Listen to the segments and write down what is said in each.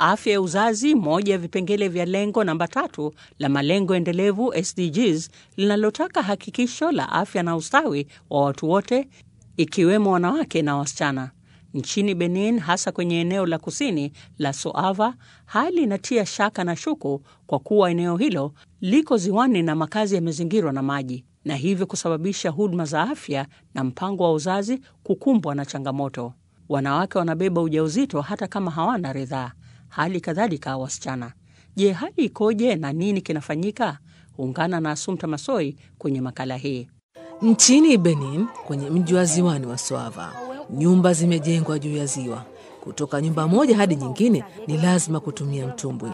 Afya ya uzazi, moja ya vipengele vya lengo namba tatu la malengo endelevu SDGs, linalotaka hakikisho la afya na ustawi wa watu wote, ikiwemo wanawake na wasichana. Nchini Benin, hasa kwenye eneo la kusini la Soava, hali inatia shaka na shuku kwa kuwa eneo hilo liko ziwani na makazi yamezingirwa na maji, na hivyo kusababisha huduma za afya na mpango wa uzazi kukumbwa na changamoto. Wanawake wanabeba ujauzito hata kama hawana ridhaa, hali kadhalika wasichana. Je, hali ikoje na nini kinafanyika? Ungana na Asumta Masoi kwenye makala hii. Nchini Benin, kwenye mji wa ziwani wa Soava, nyumba zimejengwa juu ya ziwa. Kutoka nyumba moja hadi nyingine ni lazima kutumia mtumbwi.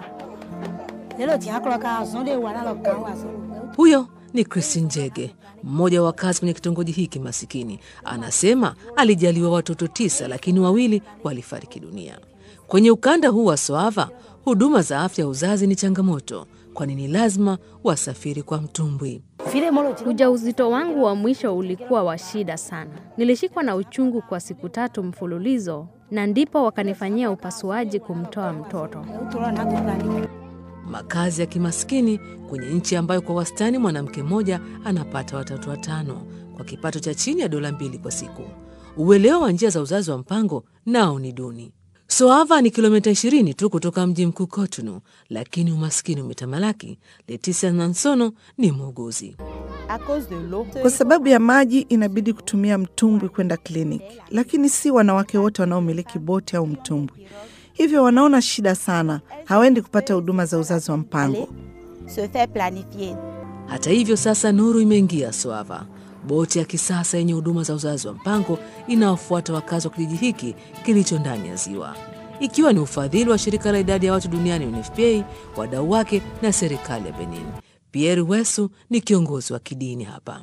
Huyo ni Christine Njege, mmoja wa wakazi kwenye kitongoji hiki masikini. Anasema alijaliwa watoto tisa, lakini wawili walifariki dunia. Kwenye ukanda huu wa Soava, huduma za afya ya uzazi ni changamoto, kwani ni lazima wasafiri kwa mtumbwi. Ujauzito wangu wa mwisho ulikuwa wa shida sana. Nilishikwa na uchungu kwa siku tatu mfululizo, na ndipo wakanifanyia upasuaji kumtoa mtoto. Makazi ya kimaskini kwenye nchi ambayo kwa wastani mwanamke mmoja anapata watoto watano kwa kipato cha chini ya dola mbili kwa siku. Uelewa wa njia za uzazi wa mpango nao ni duni. Soava ni kilomita 20 tu kutoka mji mkuu Cotonou, lakini umaskini umetamalaki. Leticia Nansono ni muuguzi. Kwa sababu ya maji inabidi kutumia mtumbwi kwenda kliniki, lakini si wanawake wote wanaomiliki boti au mtumbwi, hivyo wanaona shida sana, hawaendi kupata huduma za uzazi wa mpango. Hata hivyo, sasa nuru imeingia Soava. Boti ya kisasa yenye huduma za uzazi wa mpango inawafuata wakazi wa kijiji hiki kilicho ndani ya ziwa, ikiwa ni ufadhili wa shirika la idadi ya watu duniani UNFPA, wadau wake na serikali ya Benin. Pierre Wesu ni kiongozi wa kidini hapa.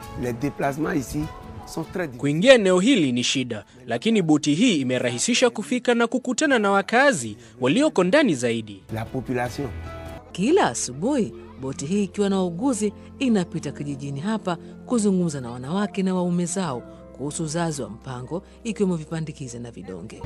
Kuingia eneo hili ni shida, lakini boti hii imerahisisha kufika na kukutana na wakazi walioko ndani zaidi. Kila asubuhi boti hii ikiwa na wauguzi inapita kijijini hapa kuzungumza na wanawake na waume zao kuhusu uzazi wa mpango, ikiwemo vipandikizi na vidonge.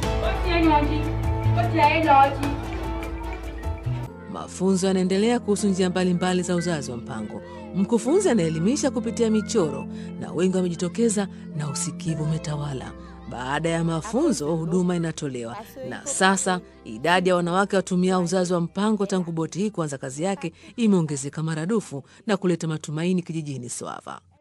Mafunzo yanaendelea kuhusu njia mbalimbali za uzazi wa mpango. Mkufunzi anaelimisha kupitia michoro na wengi wamejitokeza na usikivu umetawala. Baada ya mafunzo, huduma inatolewa na sasa idadi ya wanawake watumia uzazi wa mpango tangu boti hii kuanza kazi yake imeongezeka maradufu na kuleta matumaini kijijini Soava.